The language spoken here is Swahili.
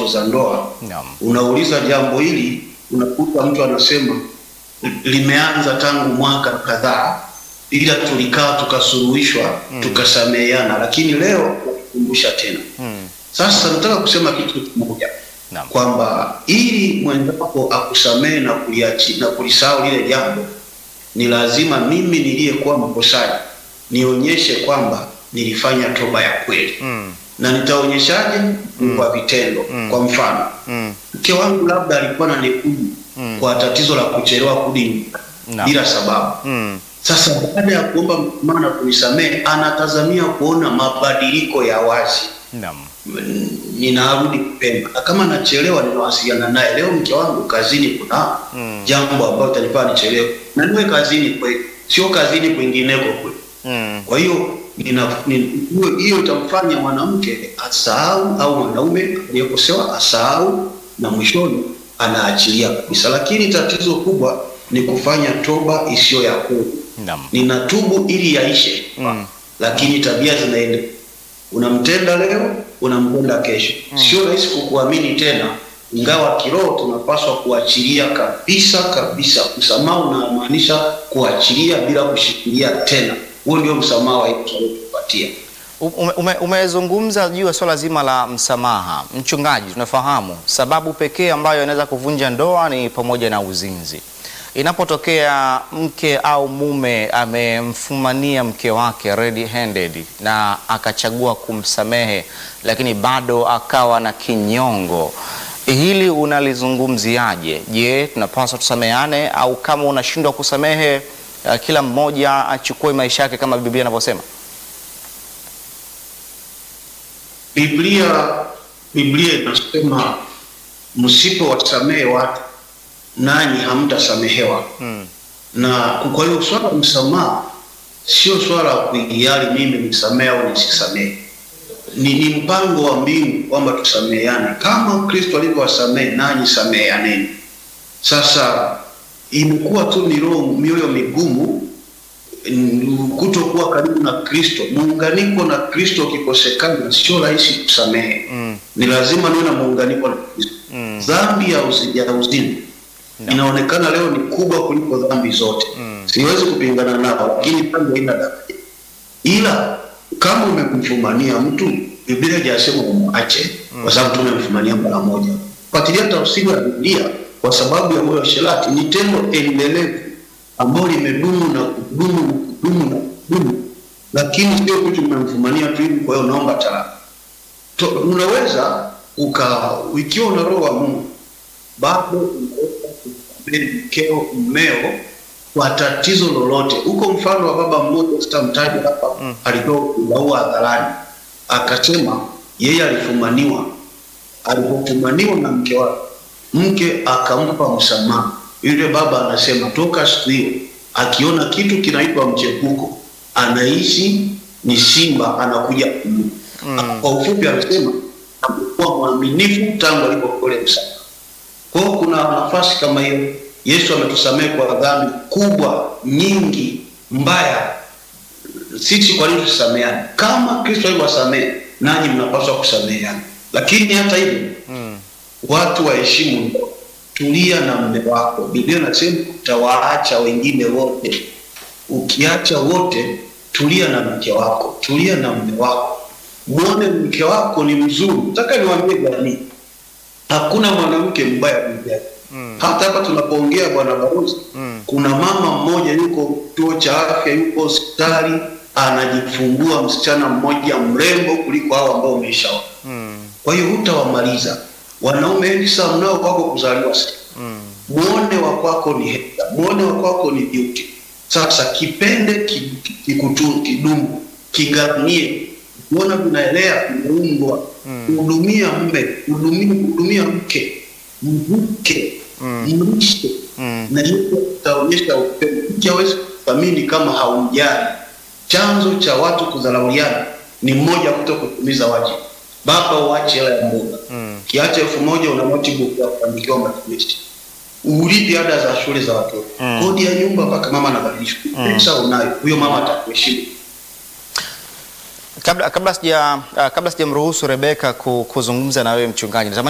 za ndoa Naam. unauliza jambo hili, unakuta mtu anasema limeanza tangu mwaka kadhaa, ila tulikaa tukasuluhishwa tukasameheana, lakini leo kukumbusha tena. Mm. Sasa nataka kusema kitu kimoja Naam. kwamba ili mwenzako akusamehe na kuliachi na kulisahau lile jambo, ni lazima mimi niliyekuwa mkosaji nionyeshe kwamba nilifanya toba ya kweli Mm. na nitaonyeshaje? Kwa vitendo. Kwa mfano, Mm. mke wangu labda alikuwa na nikuji Mm. kwa tatizo la kuchelewa kurudi nyumbani Naam. bila sababu. Mm. Sasa baada ya kuomba msamaha na kunisamehe, anatazamia kuona mabadiliko ya wazi, Naam. Mm, ninarudi kupenda, na kama nachelewa, ninawasiliana naye. Leo mke wangu kazini, kuna Mm. jambo ambalo tanifaa nichelewe, na niwe kazini kweli, sio kazini kwingineko kweli. Mm. Kwa hiyo nina- ni- hiyo hiyo itamfanya mwanamke asahau au mwanaume aliyekosewa asahau, na mwishoni anaachilia kabisa. Lakini tatizo kubwa ni kufanya toba isiyo ya kweli. Naam. Ninatubu ili yaishe, Mm. lakini tabia zinaenda. Unamtenda leo, unampenda kesho. Sio rahisi kukuamini tena, ingawa kiroho tunapaswa kuachilia kabisa kabisa. Msamaha unamaanisha kuachilia bila kushikilia tena. Huo ndio msamaha wa Yesu aliotupatia. Ume- ume- Umezungumza juu ya swala zima la msamaha. Mchungaji, tunafahamu sababu pekee ambayo inaweza kuvunja ndoa ni pamoja na uzinzi. Inapotokea mke au mume amemfumania mke wake red handed na akachagua kumsamehe, lakini bado akawa na kinyongo, hili unalizungumziaje? Je, tunapaswa tusameane au kama unashindwa kusamehe, uh, kila mmoja achukue maisha yake kama Biblia inavyosema? Biblia Biblia inasema msipowasamehe watu nanyi hamtasamehewa. Mm. Na kwa hiyo swala la msamaha sio swala la kuigiali mimi nisamehe au nisisamehe. Ni, ni mpango wa mbingu kwamba tusameheane kama Kristo alivyowasamehe nanyi sameheaneni. Sasa imekuwa tu ni roho mioyo migumu n- kutokuwa karibu na Kristo. Muunganiko na Kristo ukikosekana, sio rahisi kusamehe. Mm. Ni lazima niwe na muunganiko na Kristo. Mm. Dhambi ya uzi- ya uzini No. inaonekana leo ni kubwa kuliko dhambi zote. Mm. Siwezi kupingana nao, lakini dhambi haina daraja. Ila kama umemfumania mtu, Biblia haijasema umwache, kwa sababu tumemfumania mara moja. Fuatilia tafsiri ya Biblia, kwa sababu ya moyo wa sherati ni tendo endelevu ambalo limedumu na kudumu na kudumu na kudumu, lakini sio kitu umemfumania tu hivi, kwa hiyo naomba talaka. To- Unaweza uka ikiwa una roho wa Mungu bado unaweza kumsamehe mkeo mmeo kwa tatizo lolote. Huko mfano wa baba mmoja sitamtaja hapa, Mm. alitoa kubaua hadharani, akasema yeye alifumaniwa, alipofumaniwa na mke wake, mke akampa msamaha. Yule baba anasema toka siku hiyo akiona kitu kinaitwa mchepuko anaishi ni simba anakuja kumla. Mm. Kwa ufupi anasema amekuwa mwaminifu tangu alipokole msamaha. Kwa hiyo kuna nafasi kama hiyo. Yesu ametusamehe kwa dhambi kubwa nyingi mbaya. Sisi kwa nini tusameheane? Kama Kristo alivyowasamehe, nanyi mnapaswa kusameheana. Lakini hata hivyo Mm. watu waheshimu ndoa. Tulia na mme wako. Biblia inasema utawaacha wengine wote. Ukiacha wote, tulia na mke wako, tulia na mme wako, mwone mke wako ni mzuri. Nataka niwaambie jamii, hakuna mwanamke mbaya duniani. Mm. Hata hapa tunapoongea, bwana balozi, Mm. kuna mama mmoja yuko kituo cha afya, yuko hospitali, anajifungua msichana mmoja mrembo kuliko hao ambao umeshaona. Mm. Kwa hiyo hutawamaliza wanaume wengi sana mnao kwako kuzaliwa sasa. Mm. Muone wa kwako ni heta, muone wa kwako ni beauty. Sasa kipende ki- ki- kikutu kidumu, kiganie, muona vinaelea, vimeundwa Mm. hudumia mme, hudumia hudumia mke, mvuke, Mm. mlishe Mm. na hiyo itaonyesha upendo. Mke hawezi kuthamini kama haumjali. Chanzo cha watu kudharauliana ni mmoja, kuto kutimiza wajibu. Baba, uache hela ya mboga Mm. kiacha elfu moja una notebook ya kuandikiwa matumizi, ulipi ada za shule za watoto, Mm. kodi ya nyumba mpaka mama anabadilishwa. Mm. Pesa unayo, huyo mama atakuheshimu. Kabla kabla sija uh, kabla sijamruhusu Rebeka ku, kuzungumza na wewe mchungaji, natamani